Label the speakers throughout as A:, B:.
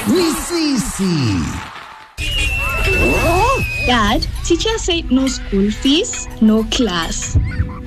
A: ni sisi.
B: Dad, teacher said no school fees, no class.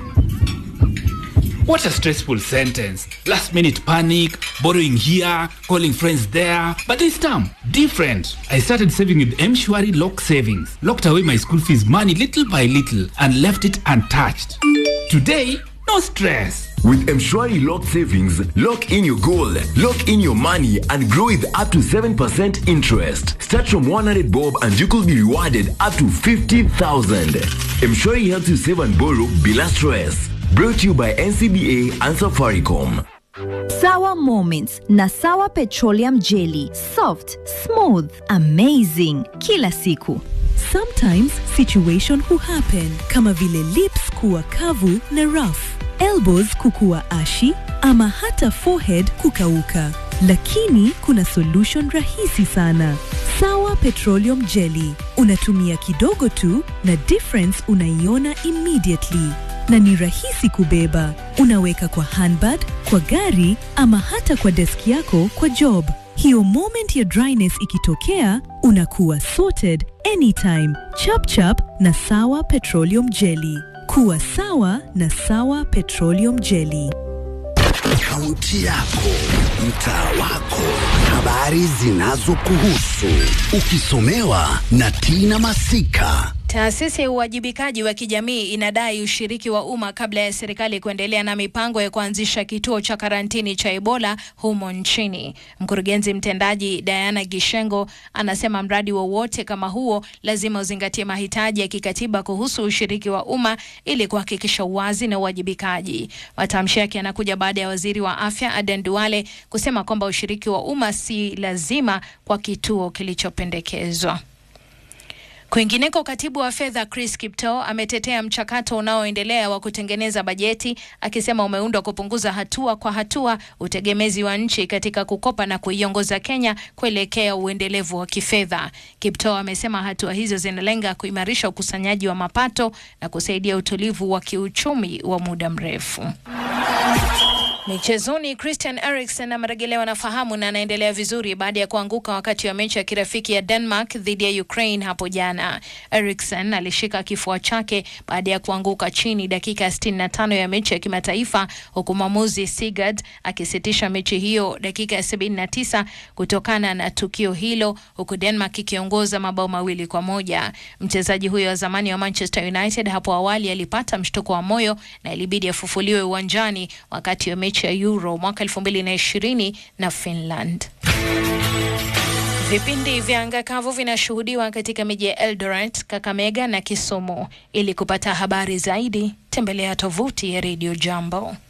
C: What a stressful sentence. Last minute panic, borrowing here, calling friends there. But this time, different. I started saving with Mshwari Lock Savings. Locked away my school fees money little by little and left it untouched. Today, no stress.
D: With Mshwari Lock Savings, lock in your goal, lock in your money, and grow with up to 7% interest. Start from 100 bob and you could be rewarded up to 50,000. Mshwari helps you save and borrow bila stress. Brought to you by NCBA and Safaricom.
E: Sawa Moments na Sawa Petroleum Jelly. Soft, smooth, amazing. Kila siku.
F: Sometimes situation huhappen kama vile lips kuwa kavu na rough, elbows kukuwa ashi ama hata forehead kukauka. Lakini kuna solution rahisi sana. Sawa Petroleum Jelly. Unatumia kidogo tu na difference unaiona immediately na ni rahisi kubeba. Unaweka kwa handbag, kwa gari ama hata kwa deski yako kwa job. Hiyo moment ya dryness ikitokea, unakuwa sorted anytime. Chap chap na Sawa Petroleum Jelly. Kuwa sawa na Sawa Petroleum Jelly.
A: Kaunti yako, mtaa wako, habari zinazokuhusu, ukisomewa na Tina Masika.
G: Taasisi ya uwajibikaji wa kijamii inadai ushiriki wa umma kabla ya serikali kuendelea na mipango ya kuanzisha kituo cha karantini cha Ebola humo nchini. Mkurugenzi mtendaji Diana Gishengo anasema mradi wowote kama huo lazima uzingatie mahitaji ya kikatiba kuhusu ushiriki wa umma ili kuhakikisha uwazi na uwajibikaji. Matamshi yake yanakuja baada ya waziri wa afya Aden Duale kusema kwamba ushiriki wa umma si lazima kwa kituo kilichopendekezwa. Kwingineko, katibu wa fedha Chris Kiptoo ametetea mchakato unaoendelea wa kutengeneza bajeti akisema umeundwa kupunguza hatua kwa hatua utegemezi wa nchi katika kukopa na kuiongoza Kenya kuelekea uendelevu wa kifedha. Kiptoo amesema hatua hizo zinalenga kuimarisha ukusanyaji wa mapato na kusaidia utulivu wa kiuchumi wa muda mrefu. Michezoni, Christian Eriksen amerejelewa na fahamu na anaendelea vizuri baada ya kuanguka wakati wa mechi ya kirafiki ya Denmark dhidi ya Ukraine hapo jana. Eriksen alishika kifua chake baada ya kuanguka chini dakika ya 65 ya mechi ya kimataifa, huku mwamuzi Sigurd akisitisha mechi hiyo dakika ya 79 kutokana na tukio hilo, huku Denmark ikiongoza mabao mawili kwa moja. Mchezaji huyo wa zamani wa Manchester United hapo awali alipata mshtuko wa moyo na ilibidi afufuliwe uwanjani wakati wa mechi ya Euro mwaka 2020 na Finland. Vipindi vya anga kavu vinashuhudiwa katika miji ya Eldoret, Kakamega na Kisumu. Ili kupata habari zaidi, tembelea tovuti ya Radio Jambo.